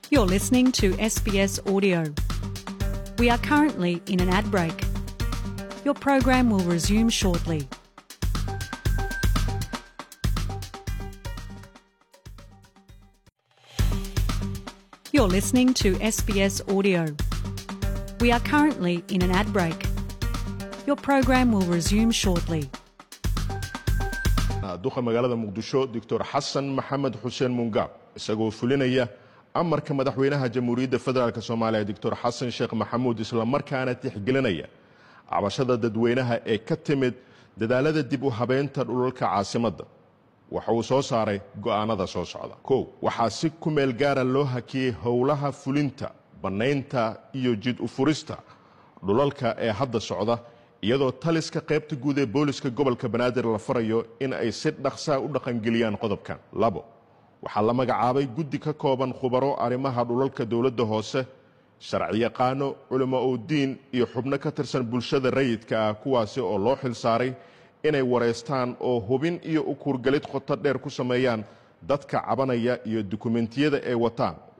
You're listening to SBS Audio. We are currently in an ad break. Your program will resume shortly. You're listening to SBS Audio. We are currently in an ad break. Your program will resume shortly. duqa magaalada muqdisho doctor xasan maxamed xuseen mungaab isagoo fulinaya amarka madaxweynaha jamhuuriyadda federaalk soomaaliya doctor xasan sheekh maxamuud islamarkaana tixgelinaya cabashada dadweynaha ee ka timid dadaalada dib u habeynta dhulalka caasimadda waxa uu soo saaray go'aanada soo socda kow waxaa si ku meel gaara loo hakiyey howlaha fulinta bannaynta iyo jid u furista dhulalka ee hadda socda iyadoo taliska qaybta guud ee booliska gobolka banaadir la farayo in ay si dhaqsaa u dhaqangeliyaan qodobkan labo waxaa la magacaabay guddi ka kooban khubaro arrimaha dhulalka dowladda hoose sharciyaqaano culimo udiin iyo xubno ka tirsan bulshada rayidka ah kuwaasi oo loo xil saaray inay wareystaan oo hubin iyo ukuurgelid qoto dheer ku sameeyaan dadka cabanaya iyo dukumentiyada ay wataan